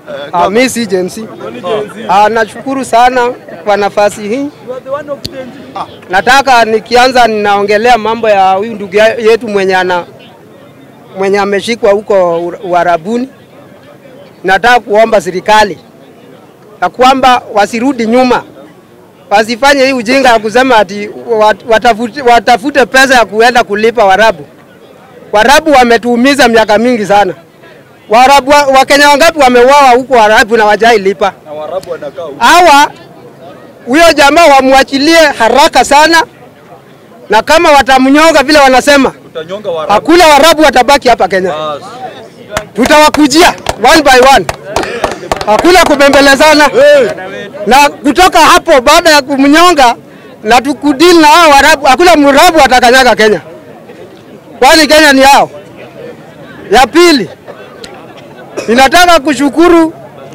Ah, mi si Gen Z. Ah, nashukuru sana kwa nafasi hii. Nataka nikianza, ninaongelea mambo ya huyu ndugu ya- yetu mwenye ana mwenye ameshikwa huko Ura- Uarabuni. Nataka kuomba serikali ya kwamba wasirudi nyuma, wasifanye hii ujinga ya kusema ati wat- watafute, watafute pesa ya kuenda kulipa Warabu. Warabu wametuumiza miaka mingi sana. Waarabu wa- Wakenya wangapi wameuawa huko Waarabu na wajai lipa? Hawa huyo jamaa wamwachilie haraka sana, na kama watamnyonga vile wanasema, hakuna Waarabu watabaki hapa Kenya. Tutawakujia one by one, hakuna kubembelezana. Na kutoka hapo, baada ya kumnyonga na tukudili na hao Waarabu, hakuna Mwarabu atakanyaga Kenya, kwani Kenya ni yao. Ya pili, ninataka kushukuru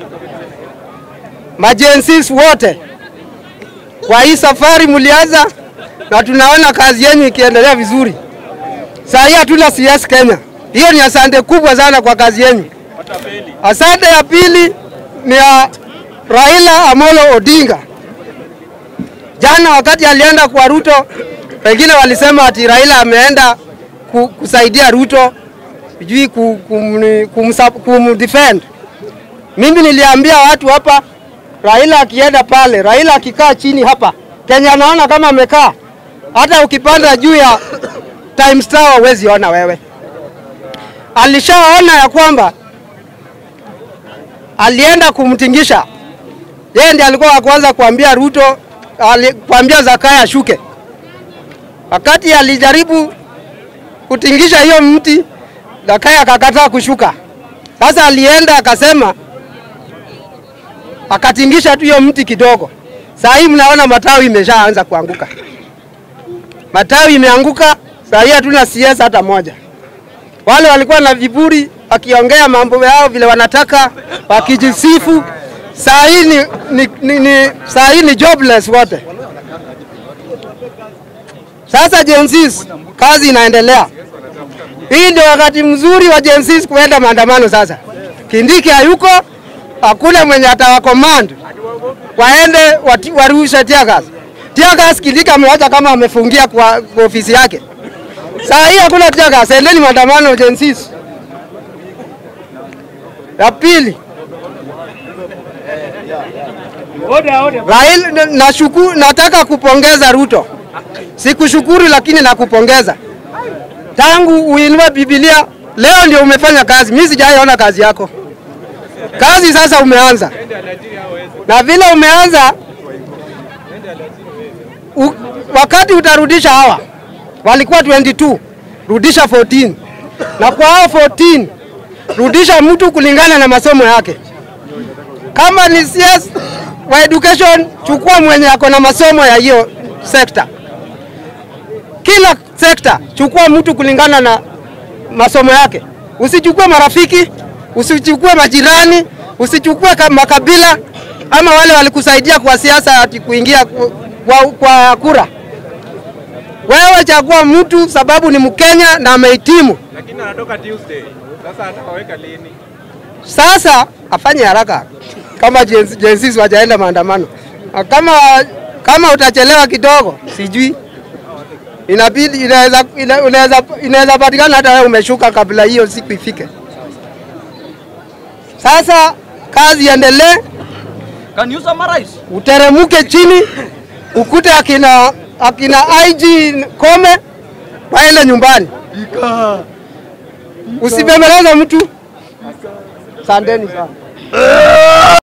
majensis wote kwa hii safari mlianza, na tunaona kazi yenu ikiendelea vizuri. Saa hii hatuna CS Kenya, hiyo ni asante kubwa sana kwa kazi yenu. Asante ya pili ni ya Raila Amolo Odinga. Jana wakati alienda kwa Ruto, wengine walisema ati Raila ameenda ku, kusaidia Ruto sijui ku- kum- kumsa- kumdefend. Mimi niliambia watu hapa, Raila akienda pale, Raila akikaa chini hapa, Kenya anaona kama amekaa. Hata ukipanda juu ya Times Tower huwezi ona wewe. Alishaona ya kwamba alienda kumtingisha yeye, ndiye alikuwa wa kwanza kuambia Ruto, ali, kuambia Zakaya ashuke. Wakati alijaribu kutingisha hiyo mti, Zakaya akakataa kushuka. Sasa alienda akasema, akatingisha tu hiyo mti kidogo. Saa hii mnaona matawi imeshaanza kuanguka, matawi imeanguka. Saa hii hatuna CS hata moja. Wale walikuwa na viburi wakiongea mambo yao vile wanataka, wakijisifu. Saa hii ni, ni, ni, ni, saa hii ni jobless wote. Sasa Gen Z kazi inaendelea. Hii ndio wakati mzuri wa Gen Z kuenda maandamano sasa. Kindiki hayuko, hakuna mwenye atawacommand waende wati- warushe tear gas. Tear gas Kindiki amewacha kama amefungia kwa, kwa ofisi yake. Saa hii hakuna tear gas, endeni maandamano Gen Z. Ya pili, Raila, nashuku, nataka kupongeza Ruto. Sikushukuru lakini nakupongeza. Tangu uinue Biblia leo ndio umefanya kazi. Mimi sijaiona kazi yako. Kazi sasa umeanza, na vile umeanza u, wakati utarudisha hawa walikuwa 22 rudisha 14 na kwa hao 14 rudisha mtu kulingana na masomo yake. Kama ni CS wa education, chukua mwenye ako na masomo ya hiyo sekta. Kila sekta chukua mtu kulingana na masomo yake. Usichukue marafiki, usichukue majirani, usichukue ka- makabila ama wale walikusaidia kwa siasa ati kuingia ku- kwa, kwa kura. Wewe chagua mtu sababu ni Mkenya na amehitimu. lakini anatoka Tuesday. Sasa atawaweka lini? Sasa afanye haraka kama Gen- Gen Z wajaenda maandamano. Na Kama kama utachelewa kidogo, sijui inabidi inaweza ina- unaweza inaweza patikana hata wewe umeshuka kabla hiyo siku ifike. Sasa kazi iendelee, Can you summarize? uteremuke chini, ukute akina akina IG Kome waende nyumbani, usibembeleze mtu. Asanteni sana.